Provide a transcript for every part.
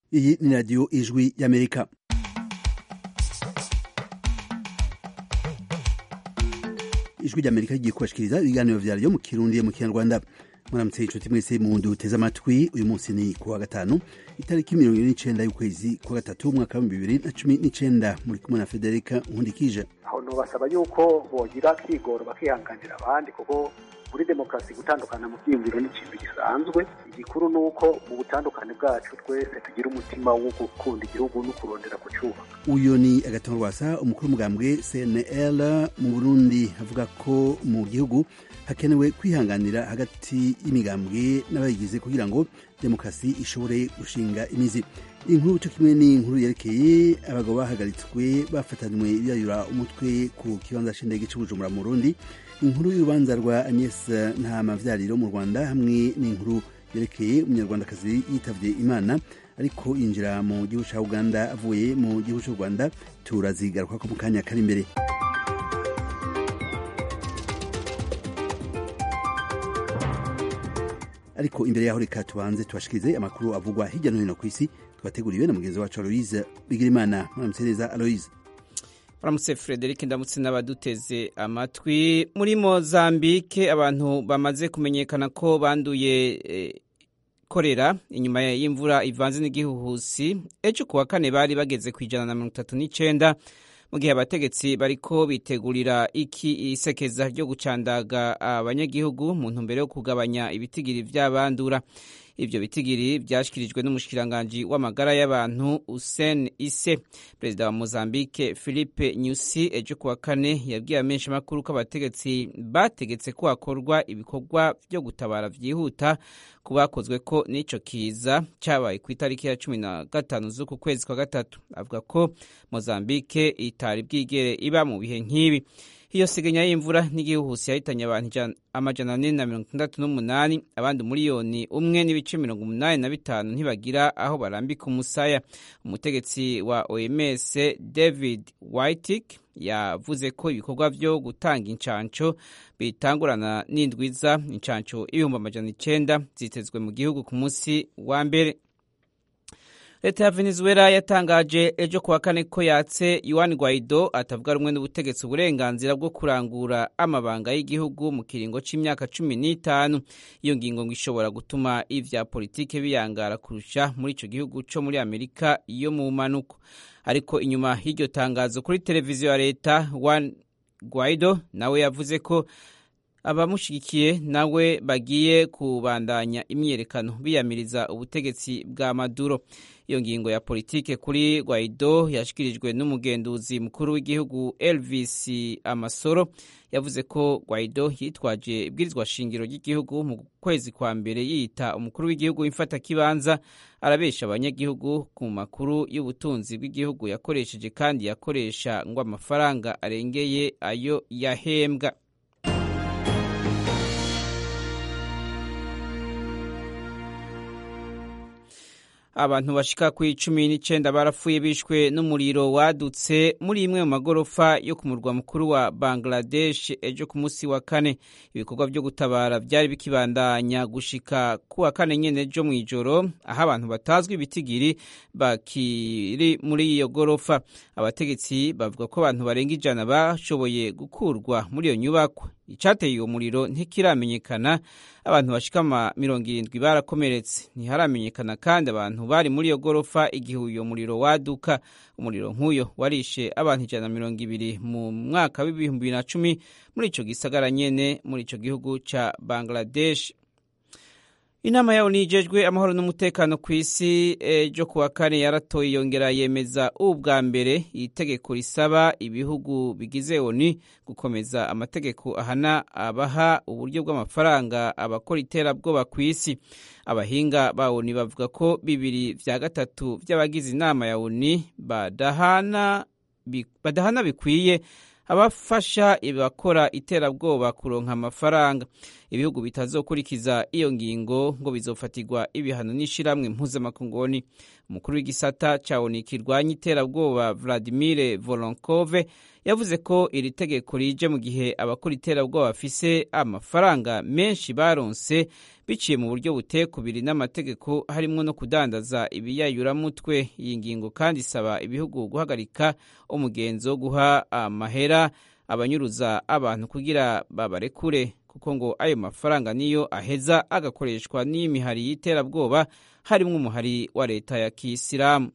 iyi ni radiyo ijwi y'amerika ijwi ry'amerika rigiye kubashikiriza ibiganiro vyaryo mu kirundi mu kinyarwanda muramutse inshuti mwese mu wundi uteze amatwi uyu munsi ni kuwa gatanu itariki mirongo ine n'icenda y'ukwezi kwa gatatu umwaka w'ibihumbi bibiri na cumi n'icenda muri kumwe na federika nkundikije aho nobasaba yuko bogira kigoro bakihanganira abandi kuko muri demokarasi gutandukana mu byiyumviro ni ikintu gisanzwe igikuru ni uko mu butandukane bwacu twese tugira umutima wo gukunda igihugu no kurondera kucyubaka uyu ni agatongo rwasa umukuru w'umugambwe cnl mu burundi avuga ko mu gihugu hakenewe kwihanganira hagati y'imigambwe n'abayigize kugira ngo demokarasi ishobore gushinga imizi inkuru cyo kimwe n'inkuru yerekeye abagabo bahagaritswe bafatanywe biyayura umutwe ku kibanza c'indege c'ubujumbura mu burundi inkuru y'urubanza rwa agnes ntamavyariro mu rwanda hamwe n'inkuru yerekeye umunyarwandakazi yitavye imana ariko yinjira mu gihugu ca uganda avuye mu gihugu c'u rwanda turazigaruka ko mu kanya kari imbere ariko imbere yaho reka tubanze tubashikirize amakuru avugwa hirya no hino ku isi twateguriwe na mugenzi wacu aloise bigirimana muramutse neza aloise Muramutse Frederic ndamutse n'abaduteze amatwi muri Mozambique abantu bamaze kumenyekana ko banduye e, korera inyuma y'imvura ivanze n'igihuhusi ejo kuwa kane bari bageze ku ijana na mirongo itatu n'icenda mu gihe abategetsi bariko bitegurira iki isekeza ryo gucandaga abanyagihugu mu ntumbero yo kugabanya ibitigiri vy'abandura ivyo bitigiri vyashikirijwe n'umushikiranganji w'amagara y'abantu Hussein Isse perezida wa Mozambique Philippe Nyusi ejo kuwa kane yabwiye amenshi makuru ko abategetsi bategetse ko hakorwa ibikorwa vyo gutabara vyihuta ku bakozwe ko n'ico kiza cabaye ku itariki ya cumi na gatanu z'uku kwezi kwa gatatu avuga ko Mozambique itari bwigere iba mu bihe nk'ibi iyo sigenya y'imvura n'igihuhusi yahitanye abantu amajana ane na mirongo itandatu n'umunani abandi umuriyoni umwe n'ibice mirongo umunani na bitanu ntibagira aho barambika umusaya umutegetsi wa oms david whitik yavuze ko ibikorwa vyo gutanga incanco bitangurana n'indwiza incanco ibihumbi amajana icenda zitezwe mu gihugu ku munsi wa mbere leta ya venezuela yatangaje ejo kuwa kane ko yatse yuan guaido atavuga rumwe n'ubutegetsi uburenganzira bwo kurangura amabanga y'igihugu mu kiringo c'imyaka cumi n'itanu iyo ngingo ngo ishobora gutuma ivya politike biyangara kurusha muri ico gihugu co muri amerika yo mu manuko ariko inyuma y'iryo tangazo kuri televiziyo ya leta juan guaido nawe yavuze ko abamushigikiye nawe bagiye kubandanya imyiyerekano biyamiriza ubutegetsi bwa maduro iyo ngingo ya politike kuri Guaido yashikirijwe n'umugenduzi mukuru w'igihugu Elvis Amasoro yavuze ko Guaido yitwaje ibwirizwa shingiro ry'igihugu mu kwezi kwa mbere yiyita umukuru w'igihugu w'imfata kibanza arabesha abanyagihugu ku makuru y'ubutunzi bw'igihugu yakoresheje kandi yakoresha ngo amafaranga arengeye ayo yahembwa abantu bashika ku icumi n'icenda barapfuye bishwe n'umuriro wadutse muri imwe mu magorofa yo ku murwa mukuru wa Bangladesh ejo ku munsi wa kane ibikorwa vyo gutabara vyari bikibandanya gushika ku wa kane nyene ejo mw'ijoro aho abantu batazwi ibitigiri bakiri muri iyo gorofa abategetsi bavuga ko abantu barenga ijana bashoboye gukurwa muri iyo nyubakwa icateye uwo muriro ntikiramenyekana abantu bashika mirongo irindwi barakomeretse ntiharamenyekana kandi abantu bari muri iyo gorofa igihe uyo muriro waduka umuriro nk'uyo warishe abantu ijana na mirongo ibiri mu mwaka w'ibihumbi bibiri na cumi muri ico gisagara nyene muri ico gihugu ca bangladesh inama yawo nijejwe amahoro n'umutekano ku isi ejo kuwa kane yaratoye yongera yemeza ubwa mbere itegeko risaba ibihugu bigize oni gukomeza amategeko ahana abaha uburyo bw'amafaranga abakora iterabwoba ku isi abahinga ba oni bavuga ko bibiri vya gatatu vy'abagize inama ya oni badahana, badahana bikwiye abafasha abakora iterabwoba kuronka amafaranga ibihugu bitazokurikiza iyo ngingo ngo bizofatirwa ibihano n'ishiramwe mpuzamakungoni umukuru w'igisata ca oni kirwanya iterabwoba Vladimir Voronkov yavuze ko iri tegeko rije mu gihe abakora iterabwoba bafise amafaranga menshi baronse biciye mu buryo butekubiri n'amategeko harimwo no kudandaza ibiyayuramutwe iyi ngingo kandi isaba ibihugu guhagarika umugenzo wo guha amahera abanyuruza abantu kugira babarekure kuko ngo ayo mafaranga niyo aheza agakoreshwa n'imihari y'iterabwoba harimwo umuhari wa leta ya kisilamu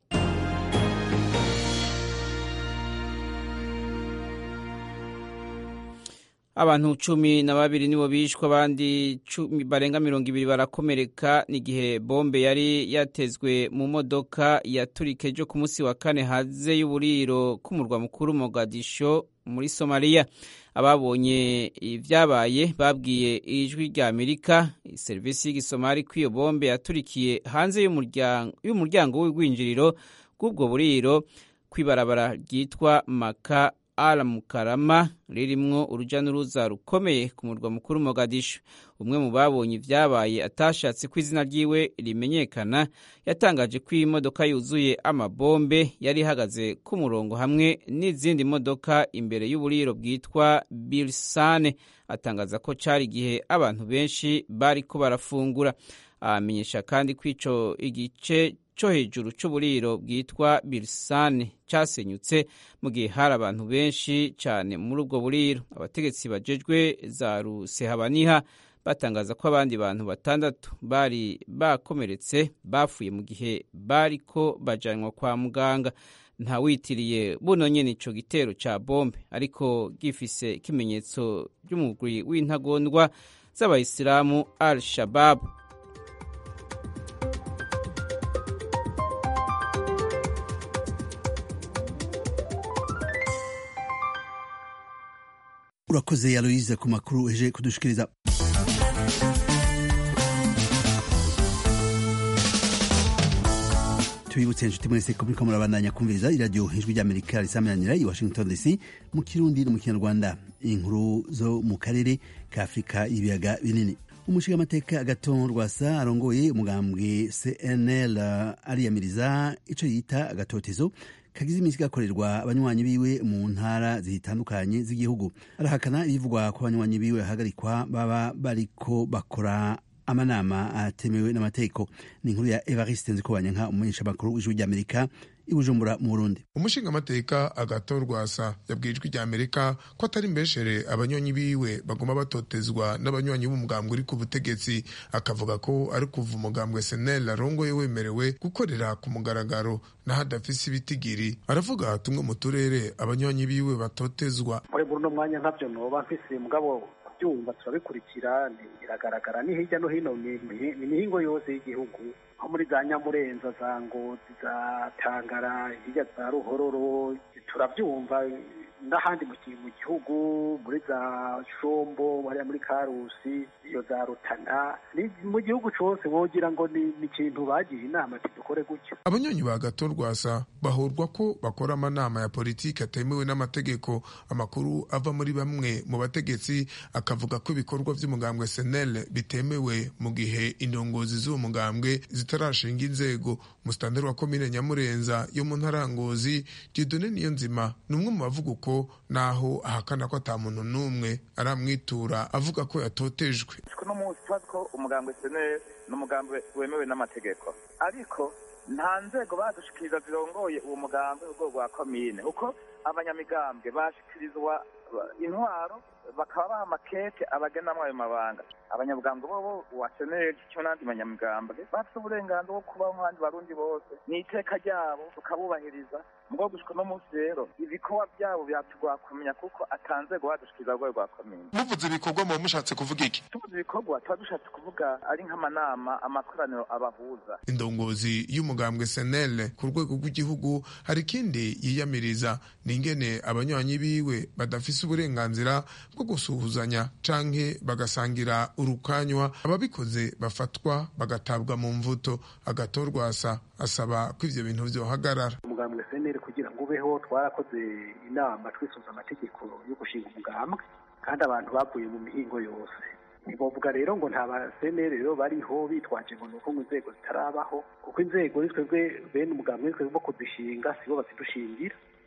abantu cumi na babiri nibo bishwe abandi barenga mirongo ibiri barakomereka n'igihe bombe yari yatezwe mu modoka yaturika ejo ku munsi wa kane hanze y'uburiro k'umurwa mukuru Mogadisho muri somaliya ababonye ibyabaye babwiye ijwi rya amerika serivisi y'igisomali ko iyo bombe yaturikiye hanze y'umuryango w'urwinjiriro rw'ubwo buriro kw'ibarabara ryitwa maka aramukarama ririmwo uruja n'uruza rukomeye ku murwa mukuru Mogadishu umwe mu babonye ibyabaye atashatse ko izina ryiwe rimenyekana yatangaje ko iyi modoka yuzuye amabombe yari ihagaze ku murongo hamwe n'izindi modoka imbere y'uburiro bwitwa Birsane atangaza ko cari igihe abantu benshi bariko barafungura amenyesha kandi ko ico igice cyo hejuru cy'uburiro bwitwa birisane cyasenyutse mu gihe hari abantu benshi cyane muri ubwo buriro abategetsi bajejwe za rusehabaniha batangaza ko abandi bantu batandatu bari bakomeretse bapfuye mu gihe bari ko bajyanwa kwa muganga ntawitiriye buno nyine icyo gitero cya bombe ariko gifise ikimenyetso by'umugwi w'intagondwa z'abayisilamu al shababu urakoze aloyize ku makuru eje kudushikiriza tubibutse inshuti mwese ko muriko murabandanya kumviriza iradiyo ijwi ry'amerika risameranira i washington dc mu kirundi no mu kinyarwanda inkuru zo mu karere ka afurika y'ibiyaga binini umushingamateka agaton rwasa arongoye umugambwe cnl ariyamiriza ico yita agatotezo kagize iminsi gakorerwa abanywanyi biwe mu ntara zitandukanye z'igihugu arahakana ibivugwa ko abanywanyi biwe bahagarikwa baba bariko bakora amanama atemewe n'amategeko ni inkuru ya evariste nzikobanyanka umumenyeshamakuru w'ijwi ry'amerika i bujumbura mu burundi umushingamateka agato rwasa yabwiye ijwi rya amerika ko atari mbeshere abanywanyi biwe baguma batotezwa n'abanywanyi b'umugambwe uri ku butegetsi akavuga ko ari kuva umugambwe senel arongoye wemerewe gukorera ku mugaragaro naho adafise ibitigiri aravuga tumwe mu turere abanywanyi biwe batotezwa muri buno mwanya ntabyo noba mfise mugabo byumva turabikurikira biragaragara ni hirya no hino ni imihingo yose y'igihugu nko muri za nyamurenza za ngozi za tangara hirya za ruhororo turabyumva n'ahandi mu gihugu muri za shombo hariya muri karusi iyo za rutana mu gihugu cyose wogira ngo ni ikintu bagiye inama dukore gutyo abanyonyi ba gato rwasa bahurwa ko bakora amanama ya politiki atemewe n'amategeko amakuru ava muri bamwe mu bategetsi akavuga ko ibikorwa by'umugambwe senel bitemewe mu gihe indongozi z'uwo mugambwe zitarashinga inzego musitanteri wa komine nyamurenza yo mu ntarangozi dieudonne niyo nzima ni umwe mu bavuga uko naho ahakana ko ata muntu n'umwe aramwitura avuga ko yatotejwe no munsi tubazi ko umugambwe seneri ni umugambwe wemewe n'amategeko ariko nta nzego badushikiriza zirongoye uwo mugambwe mu rwego rwa komine kuko abanyamigambwe bashikirizwa intwaro bakaba baha amakete abagenamwo ayo mabanga abanyabwambwe bobo wa seneri cyo n'andi banyamigambwe bafite uburenganzira bwo kubaho nk'abandi barundi bose ni iteka ryabo tukabubahiriza mugabo gushika no munsi rero ibikorwa byabo byatugwa kumenya kuko atanzego badushikiriza rwego rwa komine muvuze ibikorwa muba mushatse kuvuga iki tuvuze ibikorwa tuba dushatse kuvuga ari nk'amanama amakoraniro abahuza indongozi y'umugambwe senel ku rwego rw'igihugu hari ikindi yiyamiriza ni ingene abanywanyi biwe badafise uburenganzira bwo gusuhuzanya canke bagasangira urukanywa ababikoze bafatwa bagatabwa mu mvuto agatorwasa asaba ko ivyo bintu vyohagarara umugambwe seneri kugira ngo ubeho twarakoze inama twisuza amategeko yo gushinga umugambwe kandi abantu bavuye mu mihingo yose ntibavuga rero ngo nta baseneri rero bariho bitwaje ngo nuko inzego zitarabaho kuko inzego ni twebwe bene umugambwe ni twebwe bo kuzishinga sibo bazidushingira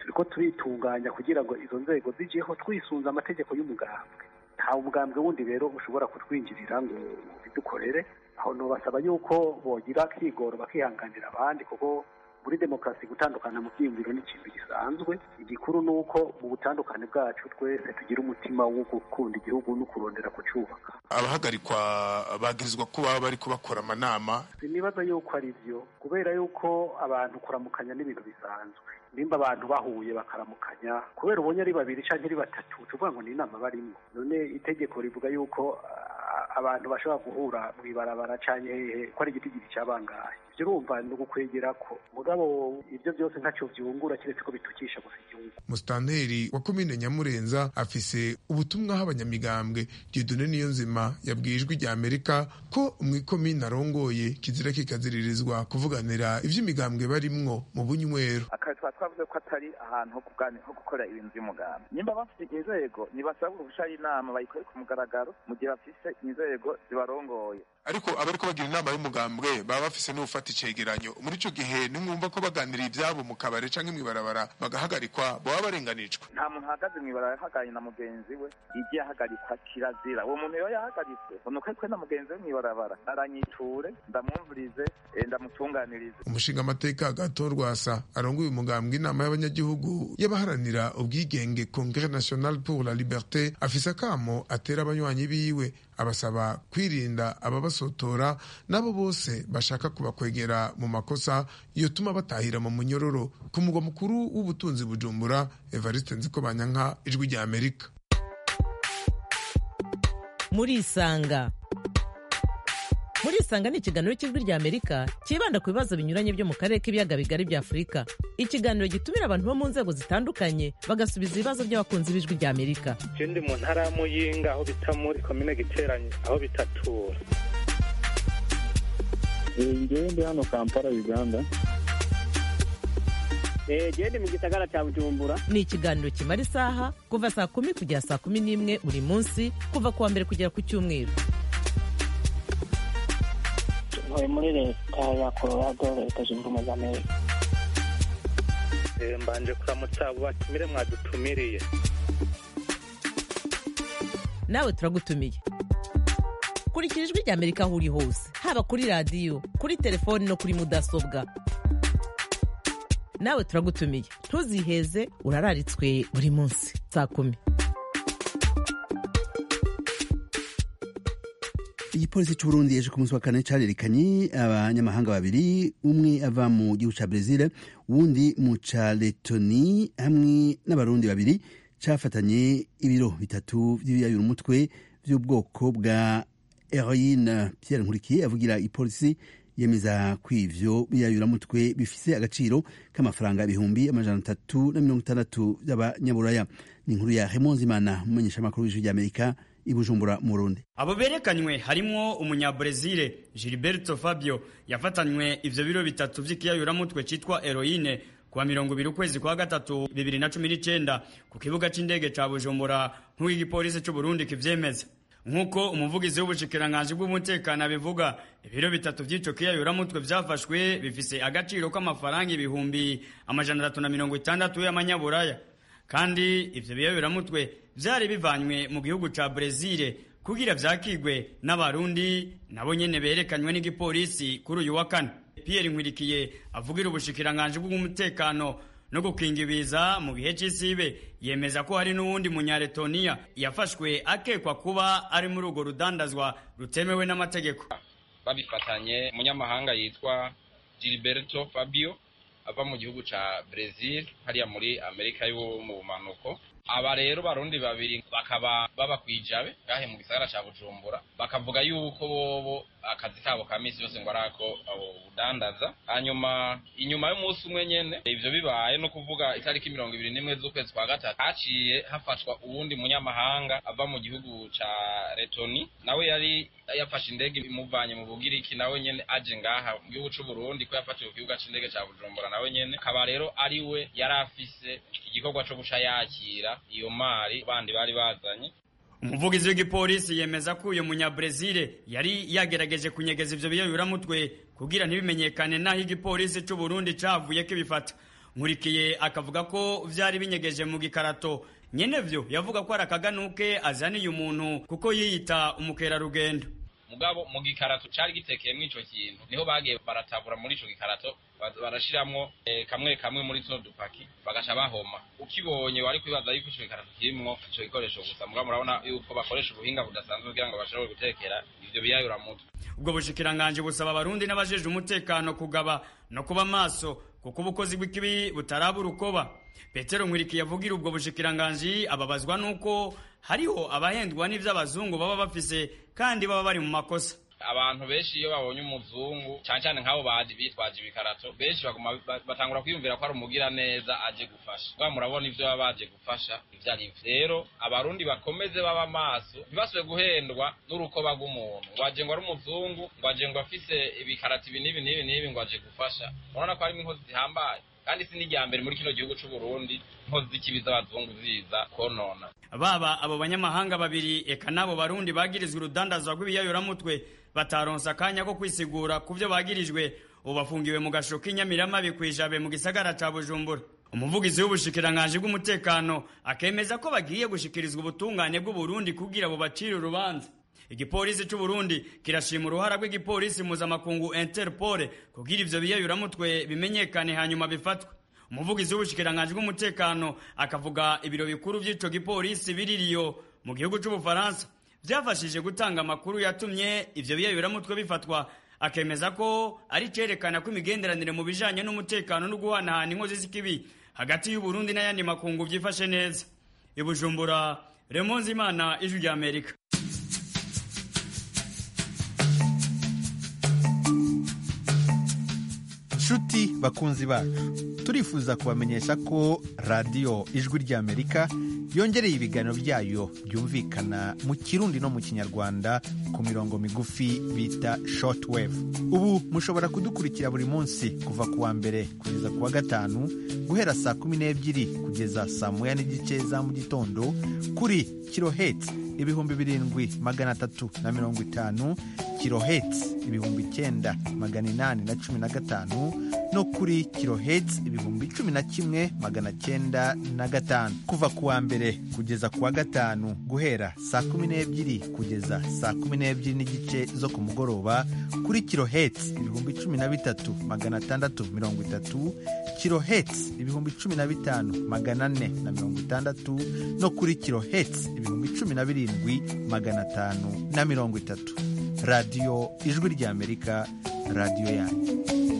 turiko turitunganya kugira ngo izo nzego zijeho twisunze amategeko y'umugambwe nta umugambwe wundi rero ushobora kutwinjirira ngo bidukorere aho nobasaba yuko bogira kigoro bakihanganira abandi kuko muri demokarasi gutandukana mu byiyumviro ni ikintu gisanzwe igikuru ni uko mu butandukane bwacu twese tugira umutima wo gukunda igihugu no kurondera kucyubaka abahagarikwa bagirizwa ko baba bari kubakora amanama sinibaza yuko ari byo kubera yuko abantu kuramukanya n'ibintu bisanzwe nimba abantu bahuye bakaramukanya kubera ubonye ari babiri cyangwa ari batatu tuvuga ngo ni inama barimo none itegeko rivuga yuko abantu bashobora guhura mu ibarabara cyangwa hehe ko ari igitigiri cyabangaye ibyo urumva ni ugukwegera ko mugabo ibyo byose ntacyo byungura keretse ko bitukisha gusa igihugu musitanteri wa komine nyamurenza afise ubutumwa aho abanyamigambwe dieudonne niyo nzima yabwiye ijwi rya amerika ko mu ikomine arongoye kizira kikaziririzwa kuvuganira ivy'imigambwe barimwo mu bunywero akazi twa twavuze ko atari ahantu ho kuganira ho gukora ibintu by'umugambi nimba bafite inzego ntibasaba uruhusha y'inama bayikore ku mugaragaro mu gihe bafise inzego zibarongoye ariko abariko bagira inama y'umugambwe baba bafise n'ufata icegeranyo muri ico gihe nimwumva ko baganira ivyabo mu kabare canke mw'ibarabara bagahagarikwa baba barenganijwe nta muntu ahagaze mw'ibarabara yahagaranye na mugenzi we igiye ahagarikwa kirazira uwo muntu rero yahagaritswe nuko twe na mugenzi we mw'ibarabara aranyiture ndamwumvirize ndamutunganirize umushinga amateka gato rwasa arongoye umugambwe inama y'abanyagihugu y'abaharanira ubwigenge congre national pour la liberté afise akamo atera abanywanyi biwe abasaba kwirinda ababasotora n'abo bose bashaka kubakwegera mu makosa yotuma batahira mu munyororo ku mugwa mukuru w'ubutunzi bujumbura evariste nzikobanyanka ijwi rya amerika murisanga murisanga ni ikiganiro cy'ijwi rya amerika cyibanda ku bibazo binyuranye byo mu karere k'ibiyaga bigari bya afurika ikiganiro gitumira abantu bo mu nzego zitandukanye bagasubiza ibibazo by'abakunzi b'ijwi rya amerika ndi mu ntara ya muyinga aho bita muri komine giteranye aho bitatura ngewe ndi hano kampala uganda gende mu gisagara cya bujumbura ni ikiganiro kimara isaha kuva saa kumi kugera saa kumi n'imwe buri munsi kuva ku wa mbere kugera ku cyumweru ntuye muri leta ya colorado leta zunze ubumwe za amerika mbanje kuramutsa abo batumire mwadutumiriye nawe turagutumiye kurikira ijwi rya amerika aho uri hose haba kuri radiyo kuri telefoni no kuri mudasobwa nawe turagutumiye ntuziheze urararitswe buri munsi saa kumi igipolisi c'uburundi ejo ku munsi wa kane carerekanye abanyamahanga babiri umwe ava mu gihugu ca brezil uwundi mu ca letoni hamwe n'abarundi babiri cafatanye ibiro bitatu vy'ibiyayura umutwe vy'ubwoko bwa heroine pierre nkurikiye avugira ipolisi yemeza ko ivyo biyayuramutwe bifise agaciro k'amafaranga ibihumbi amajana atatu na mirongo itandatu vy'abanyaburaya ni inkuru ya hemonzimana umumenyeshamakuru w'ijwi ry'amerika i bujumbura mu burundi abo berekanywe harimwo umunyabrezile gilberto fabio yafatanywe ivyo biro bitatu vy'ikiyayuramutwe citwa heroine kuwa mirongo ibiri ukwezi kwa gatatu bibiri na cumi n'icenda ku kibuga c'indege ca bujumbura nk'uko igipolisi c'uburundi kivyemeza nk'uko umuvugizi w'ubushikiranganji bw'umutekano abivuga ibiro bitatu vy'ico kiyayuramutwe vyafashwe bifise agaciro k'amafaranga ibihumbi amajana atatu na mirongo itandatu y'amanyaburaya kandi ivyo biyayuramutwe vyari bivanywe mu gihugu ca brezile kugira vyakigwe n'abarundi nabo nyene berekanywe n'igipolisi kuri uyu wa kane pierre nkwirikiye avugira ubushikiranganji bw'umutekano no gukinga ibiza mu gihe c'isibe yemeza ko hari n'uwundi munyaletoniya yafashwe akekwa kuba ari muri urwo rudandazwa rutemewe n'amategeko babifatanye umunyamahanga yitwa gilberto fabio ava mu gihugu ca brazil hariya muri amerika yo mu bumanuko aba rero barundi babiri bakaba baba kwijabe gahe mu gisagara ca bujumbura bakavuga yuko bobo akazi kabo ka misi yose ngo arako ubudandaza hanyuma inyuma y'umunsi umwe nyene ivyo bibaye no kuvuga itariki mirongo ibiri n'imwe z'ukwezi kwa gatatu haciye hafatwa uwundi munyamahanga ava mu gihugu ca letoni nawe yari yafashe indege imuvanye mu bugiriki nawe nyene aje ngaha mu gihugu c'uburundi ko yafatiwe ku kibuga c'indege ca bujumbura nawe nyene akaba rero ari we yari afise igikorwa co guca yakira iyo mari bandi bari bazanye umuvugizi w'igipolisi yemeza ko uyu munyabrezile yari yagerageje kunyegeza ivyo biyayuramutwe kugira ntibimenyekane naho igipolisi c'uburundi cavuye kibifata nkurikiye akavuga ko vyari binyegeje mu gikarato nyenevyo yavuga ko ari akaganuke azaniye umuntu kuko yiyita umukerarugendo mugabo mu gikarato cari gitekeyemwo ico kintu niho bagiye baratabura muri ico gikarato barashiramwo kamwe kamwe muri tuno dupaki bagaca bahoma ukibonye wari kwibaza yuko ico gikarato kirimwo ico gikoresho gusa mugabo murabona yuko bakoresha ubuhinga budasanzwe kugira ngo bashobore gutekera ivyo biyayura mutwe ubwo bushikiranganji busaba abarundi n'abajejwe umutekano kugaba no kuba maso kuko ubukozi bw'ikibi butaraba urukoba petero nkwiriki yavugira ubwo bushikiranganji ababazwa n'uko hariho abahendwa n'ivy'abazungu baba bafise kandi baba bari mu makosa abantu benshi iyo babonye umuzungu cyane cyane nk'abo baje bitwaje ibikarato benshi baguma batangura kwiyumvira ko ari umugira neza aje gufasha bwa murabona ivyo baba baje gufasha ivyo ari rero abarundi bakomeze baba maso ntibasubire guhendwa n'urukoba rw'umuntu ngo aje ngo ari umuzungu ngo aje ngo afise ibikarato ibi n'ibi n'ibi n'ibi ngo aje gufasha urabona ko harimo inkozi zihambaye kandi si n'irya mbere muri kino gihugu c'u Burundi inkozi z'ikibi z'abazungu ziza konona baba abo banyamahanga babiri eka n'abo barundi bagirizwa urudandazwa rw'ibiyayuramutwe bataronse akanya ko kwisigura ku byo bagirijwe ubu bafungiwe mu gasho k'inyamiramabi kw'ijabe mu gisagara ca bujumbura umuvugizi w'ubushikiranganji bw'umutekano akemeza ko bagiye gushikirizwa ubutungane bw'uburundi kugira bubacire urubanza igipolisi c'uburundi kirashima uruhara rw'igipolisi mpuzamakungu interpol kugira ivyo biyayuramutwe bimenyekane hanyuma bifatwe umuvugizi w'ubushikiranganji bw'umutekano akavuga ibiro bikuru vy'ico gipolisi biririyo mu gihugu c'ubufaransa vyafashije gutanga amakuru yatumye ivyo biyayuramutwe bifatwa akemeza ko ari cerekana ko imigenderanire mu bijanye n'umutekano no guhanahana inkozi z'ikibi hagati y'uburundi n'ayandi makungu vyifashe neza ibujumbura remonzi imana ijwi rya amerika nshuti bakunzi bacu turifuza kubamenyesha ko radiyo ijwi ry'amerika yongereye ibiganiro byayo byumvikana mu kirundi no mu kinyarwanda ku mirongo migufi bita shortwave ubu mushobora kudukurikira buri munsi kuva ku wa mbere kugeza ku wa gatanu guhera saa kumi n'ebyiri kugeza saa moya n'igice za mu gitondo kuri kiloheti ibihumbi birindwi magana atatu na mirongo itanu kiloheti ibihumbi icyenda magana inani na cumi na gatanu no kuri kiloheti ibihumbi cumi na kimwe magana cyenda na gatanu kuva ku wa mbere kugeza ku wa gatanu guhera saa kumi n'ebyiri kugeza saa kumi n'ebyiri n'igice zo ku mugoroba kuri kiloheti ibihumbi cumi na bitatu magana atandatu mirongo itatu kiloheti ibihumbi cumi na bitanu magana ane na mirongo itandatu no kuri kiloheti ibihumbi cumi na birindwi magana atanu na mirongo itatu radiyo ijwi ry'amerika radiyo yanyu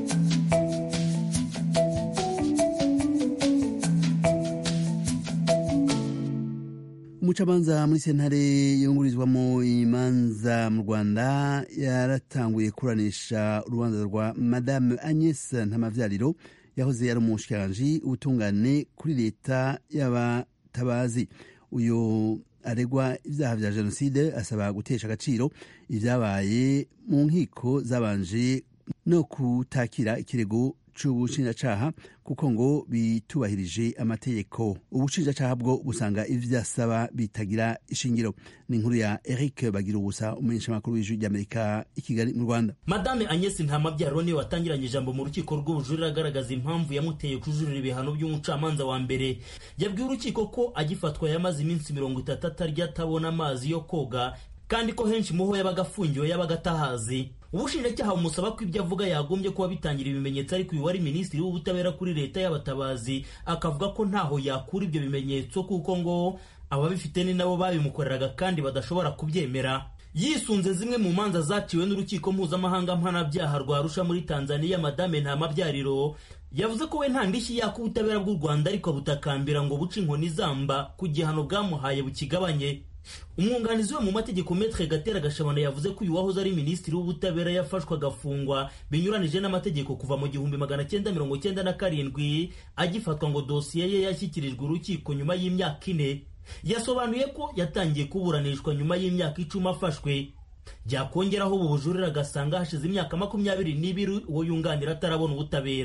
umucamanza muri sentare yungurizwamo imanza mu rwanda yaratanguye kuranisha urubanza rwa madame agnes ntamavyariro yahoze ari umushikiranganji ubutungane kuri leta y'abatabazi uyu aregwa ibyaha vya jenoside asaba gutesha agaciro ibyabaye mu nkiko zabanje no kutakira ikirego c'ubushinjacaha kuko ngo bitubahirije amategeko ubushinjacaha bwo busanga ivyasaba bitagira ishingiro ni inkuru ya eric bagira ubusa umumenyeshamakuru w'ijwi ry'amerika i kigali mu rwanda madame agnes ntamabyaro niwe watangiranye ijambo mu rukiko rw'ubujurire agaragaza impamvu yamuteye kujurira ibihano by'umucamanza wa mbere yabwiye urukiko ko agifatwa yamaze iminsi mirongo itatu atarya atabona amazi yo koga kandi ko henshi muho yabaga afungiwe yabaga atahazi ubushinjacyaha bumusaba ko ibyo avuga yagombye kuba bitangira ibimenyetso ariko uyu wari minisitiri w'ubutabera kuri leta y'abatabazi akavuga ko ntaho yakura ibyo bimenyetso kuko ngo ababifite ni nabo babimukoreraga kandi badashobora kubyemera yisunze zimwe mu manza zaciwe n'urukiko mpuzamahanga mpanabyaha rwa arusha muri tanzania madame ntamabyariro yavuze ko we nta ndishyi yaka ubutabera bw'u rwanda ariko butakambira ngo buce inkoni zamba ku gihano bwamuhaye bukigabanye umwunganizi we mu mategeko metre gatera gashabana yavuze ko uyu wahoze ari minisitiri w'ubutabera yafashwe agafungwa binyuranije n'amategeko kuva mu gihumbi magana cyenda mirongo cyenda na karindwi agifatwa ngo dosiye ye yashyikirijwe urukiko nyuma y'imyaka ine yasobanuye ko yatangiye kuburanishwa nyuma y'imyaka icumi afashwe byakongeraho ubu bujurire agasanga hashize imyaka makumyabiri n'ibiri uwo yunganira atarabona ubutabera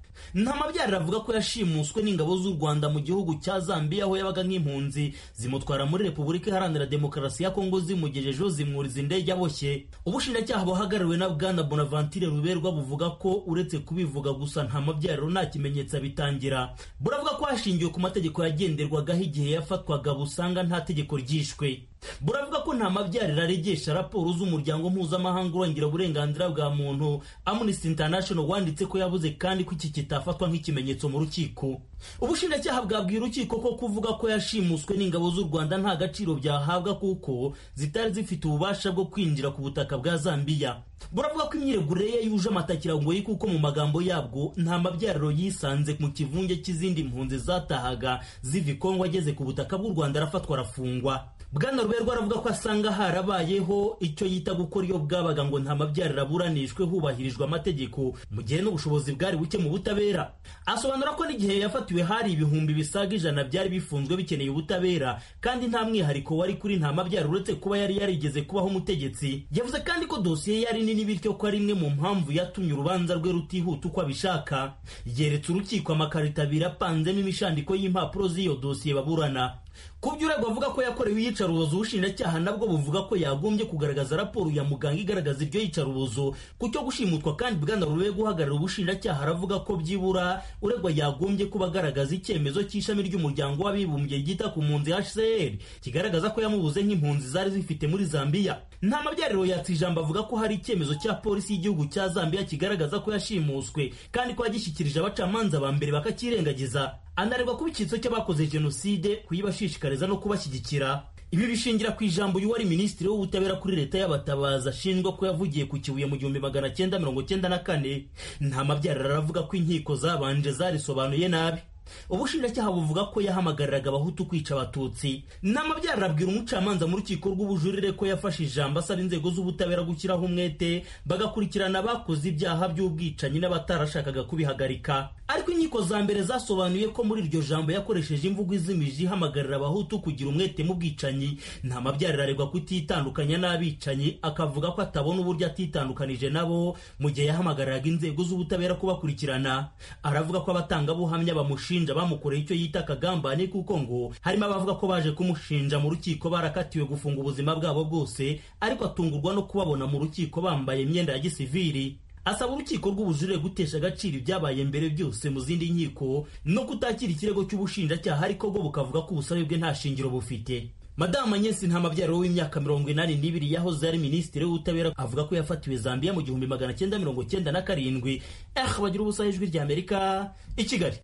ntamabyarira avuga ko yashimuswe n'ingabo z'u rwanda mu gihugu cya zambia aho yabaga nk'impunzi zimutwara muri repubulika iharanira demokarasi ya kongo zimugejejeho zimwuriza indege aboshye ubushinjacyaha buhagarariwe na bwana bonaventure ruberwa buvuga ko uretse kubivuga gusa nta mabyariro nta kimenyetso abitangira buravuga ko hashingiwe ku mategeko yagenderwagaho igihe yafatwaga busanga nta tegeko ryishwe buravuga ko nta mabyariro aregesha raporo z'umuryango mpuzamahanga urengera uburenganzira bwa muntu amnesty international wanditse ko yabuze kandi ko iki kitafatwa nk'ikimenyetso mu rukiko ubushinjacyaha bwabwiye urukiko ko kuvuga ko yashimuswe n'ingabo z'u rwanda nta gaciro byahabwa kuko zitari zifite ububasha bwo kwinjira ku butaka bwa zambiya buravuga ko imyiregure ye yuje amatakirangoyi kuko mu magambo yabwo nta mabyariro yisanze mu kivunge cy'izindi mpunzi zatahaga ziva i kongo ageze ku butaka bw'u rwanda arafatwa arafungwa bwana ruberwa aravuga ko asanga harabayeho icyo yita gukora iyo bwabaga ngo nta mabyariro aburanishwe hubahirijwe amategeko mu gihe n'ubushobozi bwari buke mu butabera asobanura ko n'igihe yafatiwe hari ibihumbi bisaga ijana byari bifunzwe bikeneye ubutabera kandi nta mwihariko wari kuri nta mabyariro uretse kuba yari yarigeze kubaho umutegetsi yavuze kandi ko dosiye yari nini bityo ko ari imwe mu mpamvu yatumye urubanza rwe rutihuta uko abishaka yeretse urukiko amakarito abiri apanzemo imishandiko y'impapuro z'iyo dosiye baburana ku byo uregwa avuga ko yakorewe iyicarubozo ubushinjacyaha nabwo buvuga ko yagombye kugaragaza raporo ya muganga igaragaza iryo yicarubozo ku cyo gushimutwa kandi bwana rube guhagarara ubushinjacyaha aravuga ko byibura uregwa yagombye kuba agaragaza icyemezo cy'ishami ry'umuryango w'abibumbye ryita ku mpunzi hcr kigaragaza ko yamubuze nk'impunzi zari zifite muri zambiya nta mabyariro yatse ijambo avuga ko hari icyemezo cya polisi y'igihugu cya zambiya kigaragaza ko yashimuswe kandi ko yagishyikirije abacamanza ba mbere bakakirengagiza anarerwa kuba icyitso cy'abakoze jenoside kuyibashishikariza no kubashyigikira ibi bishingira ku ijambo y'uwari minisitiri w'ubutabera kuri leta y'abatabazi ashinjwa ko yavugiye ku kibuye mu gihumbi magana cyenda mirongo cyenda na kane nta mabyariro aravuga ko inkiko zabanje zarisobanuye nabi ubushinjacyaha buvuga ko yahamagariraga abahutu kwica abatutsi n'amabyariro abwira umucamanza mu rukiko rw'ubujurire ko yafashe ijambo asaba inzego z'ubutabera gushyiraho umwete bagakurikirana abakoze ibyaha by'ubwicanyi n'abatarashakaga kubihagarika ariko inkiko za mbere zasobanuye ko muri iryo jambo yakoresheje imvugo izimije ihamagarira abahutu kugira umwete mu bwicanyi nta mabyariro aregwa kutitandukanya n'abicanyi akavuga ko atabona uburyo atitandukanije nabo mu gihe yahamagariraga inzego z'ubutabera kubakurikirana aravuga ko abatangabuhamya bamushinja bamukoreye icyo yita akagambane kuko ngo harimo abavuga ko baje kumushinja mu rukiko barakatiwe gufunga ubuzima bwabo bwose ariko atungurwa no kubabona mu rukiko bambaye imyenda ya gisiviri asaba urukiko rw'ubujurire gutesha agaciro ibyabaye mbere byose mu zindi nkiko no kutakira ikirego cy'ubushinjacyaha ariko bwo bukavuga ko ubusabe bwe nta shingiro bufite madamu anyesi nta mabyariro w'imyaka mirongo inani n'ibiri yahoze ari minisitiri w'ubutabera avuga ko yafatiwe zambiya mu gihumbi magana cyenda mirongo cyenda na karindwi eh bagira ubusa ijwi rya amerika i kigali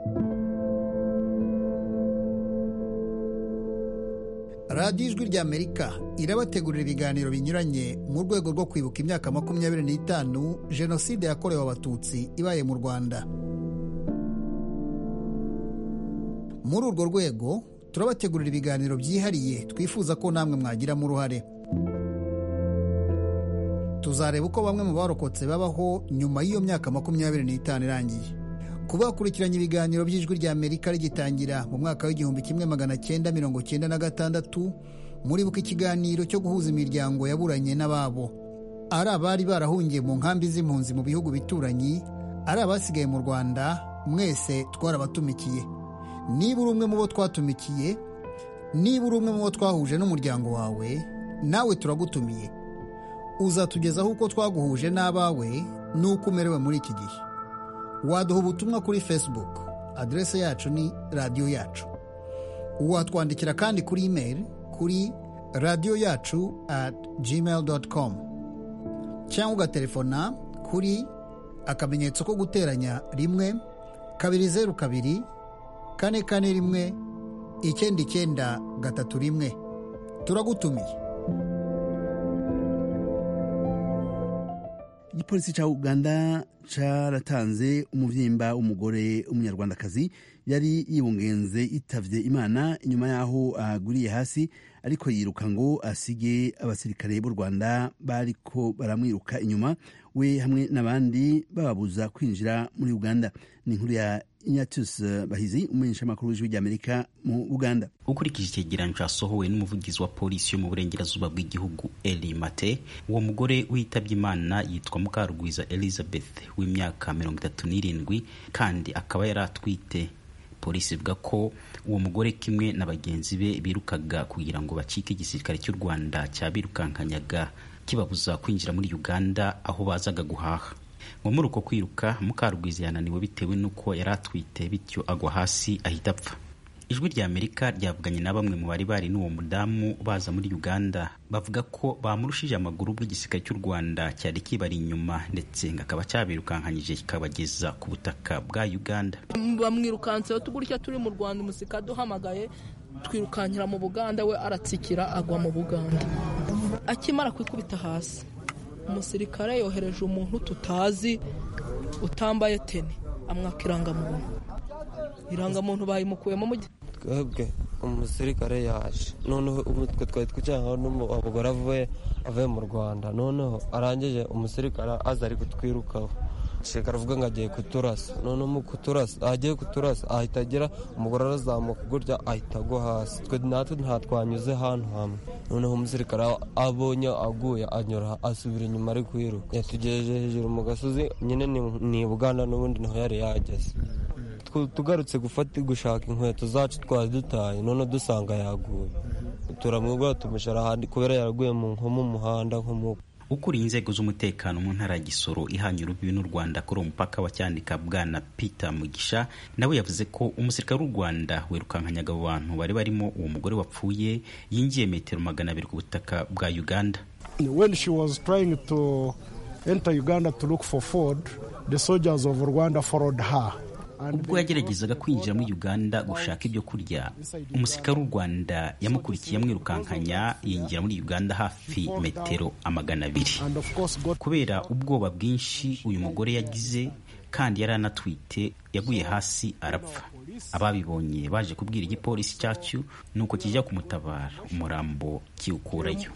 radiyo ijwi rya amerika irabategurira ibiganiro binyuranye mu rwego rwo kwibuka imyaka makumyabiri n'itanu jenoside yakorewe abatutsi ibaye mu rwanda muri urwo rwego turabategurira ibiganiro byihariye twifuza ko namwe mwagiramo uruhare tuzareba uko bamwe mu barokotse babaho nyuma y'iyo myaka makumyabiri n'itanu irangiye kuba bakurikiranye ibiganiro by'ijwi rya amerika rigitangira mu mwaka w'igihumbi kimwe magana cyenda mirongo cyenda na gatandatu muribuka ikiganiro cyo guhuza imiryango yaburanye n'ababo ari abari barahungiye mu nkambi z'impunzi mu bihugu bituranyi ari abasigaye mu rwanda mwese twarabatumikiye niba uri umwe mu bo twatumikiye niba uri umwe mu bo twahuje n'umuryango wawe nawe turagutumiye uzatugezaho uko twaguhuje n'abawe n'uko umerewe muri iki gihe waduha ubutumwa kuri facebook aderese yacu ni radiyo yacu watwandikira kandi kuri imeri kuri radiyo yacu at gmail com cyangwa ugatelefona kuri akamenyetso ko guteranya rimwe kabiri zeru kabiri kane kane rimwe icyenda icyenda gatatu rimwe turagutumiye igipolisi cya uganda cyaratanze umubyimba w'umugore w'umunyarwandakazi yari yibungenze itavye imana inyuma y'aho aguriye hasi ariko yiruka ngo asige abasirikare b'u rwanda bariko baramwiruka inyuma we hamwe n'abandi bababuza kwinjira muri uganda ni inkuru ya Ignatius Bahizi umumenyeshamakuru w'ijwi ry'Amerika mu Uganda ukurikije icyegeranyo cyasohowe n'umuvugizi wa polisi yo mu burengerazuba bw'igihugu Eli Mate uwo mugore witabye Imana yitwa Mukarugwiza Elizabeth w'imyaka mirongo itatu n'irindwi kandi akaba yari atwite polisi ivuga ko uwo mugore kimwe na bagenzi be birukaga kugira ngo bacike igisirikare cy'u Rwanda cyabirukankanyaga kibabuza kwinjira muri Uganda aho bazaga guhaha ngo muri uko kwiruka mukarugwiza yananiwe bitewe n'uko yari atwite bityo agwa hasi ahita apfa ijwi rya amerika ryavuganye na bamwe mu bari bari n'uwo mudamu baza muri uganda bavuga ko bamurushije amaguru ubwo igisirikare cy'u rwanda cyari kibari inyuma ndetse ngo akaba cyabirukankanyije kikabageza ku butaka bwa uganda bamwirukanseho tugurya turi mu rwanda umusika duhamagaye twirukankira mu buganda we aratsikira agwa mu buganda akimara kwikubita hasi umusirikare yohereje umuntu tutazi utambaye teni amwaka irangamuntu irangamuntu bayimukuyemo mu twebwe umusirikare yaje noneho twe twari twicaye n'umugore avuye avuye mu rwanda noneho arangije umusirikare aza ari kutwirukaho umusirikare avuga ngo agiye kuturasa noneho mu kuturasa agiye kuturasa ahita agira umugore arazamuka gutya ahita agwa hasi twe natwe nta twanyuze ahantu hamwe noneho umusirikare abonye aguye anyura asubira inyuma ari kwiruka yatugejeje hejuru mu gasozi nyine ni buganda n'ubundi niho yari yageze tugarutse gufata gushaka inkweto zacu twari dutaye none dusanga yaguye turamwibwira tumushyira ahandi kubera yaraguye nko mu muhanda nko mu ukuriye inzego z'umutekano mu ntara ya gisoro ihanye urubibi n'u rwanda kuri uwo mupaka wa cyanika bwana peter mugisha nawe yavuze ko umusirikare w'u rwanda wirukankanyaga abo bantu bari barimo uwo mugore wapfuye yinjiye metero magana abiri ku butaka bwa uganda when she was trying to enter uganda to look for food the soldiers of rwanda followed her ubwo yageragezaga kwinjira muri uganda gushaka ibyo kurya umusirikare w'u rwanda yamukurikiye amwirukankanya yinjira muri uganda hafi metero amagana abiri kubera ubwoba bwinshi uyu mugore yagize kandi yari anatwite yaguye hasi arapfa ababibonye baje kubwira igipolisi cyacu nuko kijya kumutabara umurambo kiwukurayo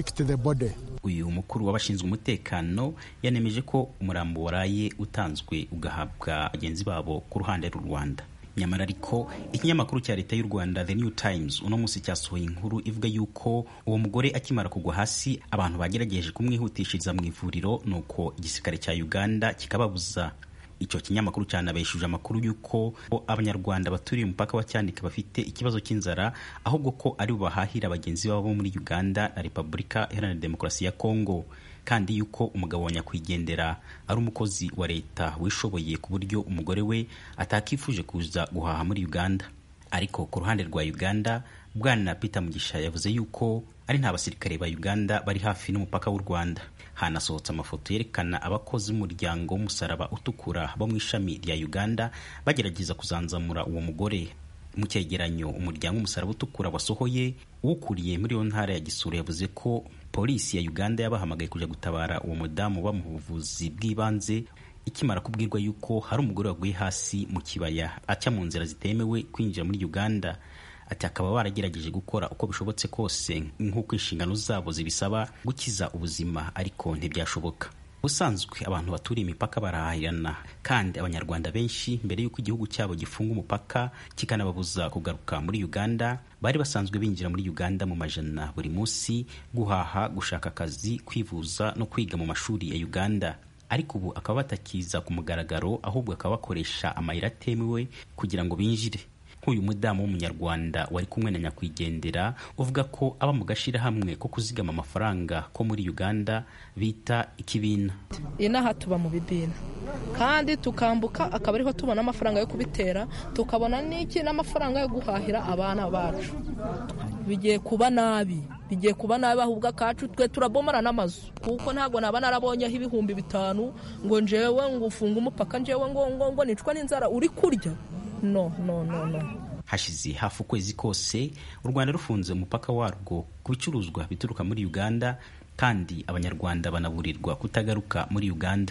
uyu mukuru w'abashinzwe umutekano yanemeje ko umurambo waraye utanzwe ugahabwa bagenzi babo ku ruhande rw'u rwanda nyamara ariko ikinyamakuru cya leta y'u rwanda the new times uno munsi cyasohoye inkuru ivuga yuko uwo mugore akimara kugwa hasi abantu bagerageje kumwihutishiriza mu ivuriro nuko igisirikare cya uganda kikababuza icyo kinyamakuru cyanabeshuje amakuru y'uko abanyarwanda baturiye umupaka wa cyanika bafite ikibazo cy'inzara ahubwo ko ari bo bahahira bagenzi babo bo muri uganda na repubulika iharanira demokarasi ya kongo kandi yuko umugabo wa nyakwigendera ari umukozi wa leta wishoboye ku buryo umugore we atakifuje kuza guhaha muri uganda ariko ku ruhande rwa uganda bwana peter mugisha yavuze yuko ari nta basirikare ba uganda bari hafi n'umupaka w'u rwanda hanasohotse amafoto yerekana abakozi b'umuryango w'umusaraba utukura bo mu ishami rya uganda bagerageza kuzanzamura uwo mugore mu cyegeranyo umuryango w'umusaraba utukura wasohoye uwukuriye muri iyo ntara ya gisura yavuze ko polisi ya uganda yabahamagaye kujya gutabara uwo mudamu bamuha ubuvuzi bw'ibanze ikimara kubwirwa yuko hari umugore waguye hasi mu kibaya aca mu nzira zitemewe kwinjira muri uganda ati akaba baragerageje gukora uko bishobotse kose nk'uko inshingano zabo zibisaba gukiza ubuzima ariko ntibyashoboka ubusanzwe abantu baturiye imipaka barahahirana kandi abanyarwanda benshi mbere y'uko igihugu cyabo gifunga umupaka kikanababuza kugaruka muri uganda bari basanzwe binjira muri uganda mu majana buri munsi guhaha gushaka akazi kwivuza no kwiga mu mashuri ya uganda ariko ubu akaba batakiza ku mugaragaro ahubwo akaba bakoresha amayira atemewe kugira ngo binjire nk'uyu mudamu w'umunyarwanda wari kumwe na nyakwigendera uvuga ko aba mu gashyirahamwe ko kuzigama amafaranga ko muri uganda bita ikibina inaha tuba mu bibina kandi tukambuka akaba ariho tubona amafaranga yo kubitera tukabona n'iki n'amafaranga yo guhahira abana bacu bigiye kuba nabi bigiye kuba nabi ahubwo akacu twe turabomora n'amazu kuko ntabwo naba narabonyeho ibihumbi bitanu ngo njewe ngo ufunge umupaka njewe ngo ngo ngo nicwa n'inzara uri kurya no no no no hashize hafi ukwezi kose u rwanda rufunze umupaka warwo ku bicuruzwa bituruka muri uganda kandi abanyarwanda banaburirwa kutagaruka muri uganda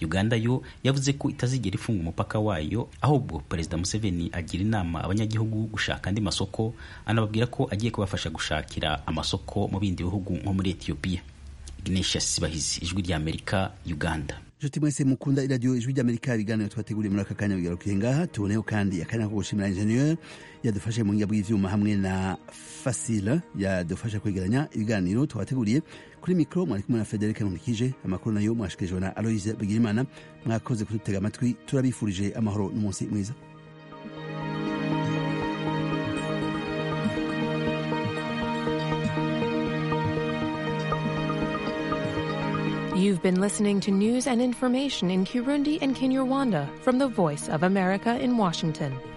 uganda yo yavuze ko itazigera ifunga umupaka wayo ahubwo perezida museveni agira inama abanyagihugu gushaka andi masoko anababwira ko agiye kubafasha gushakira amasoko mu bindi bihugu nko muri etiyopiya ignatius bahizi ijwi rya amerika uganda nshuti mwese mukunda iradiyo ijwi ry'amerika ibiganiro twateguriye muri aka kanya bigarukiye ngaha tuboneho kandi akanya ko gushimira ingenieur yadufashe mu ngabo y'ivyuma hamwe na fasile yadufasha kwegeranya ibiganiro twateguriye kuri mikro mwari kumwe na federike nkurikije amakuru nayo mwashikirijwe na aloise bigirimana mwakoze kudutega amatwi turabifurije amahoro n'umunsi mwiza You've been listening to news and information in Kirundi and Kinyarwanda from the Voice of America in Washington.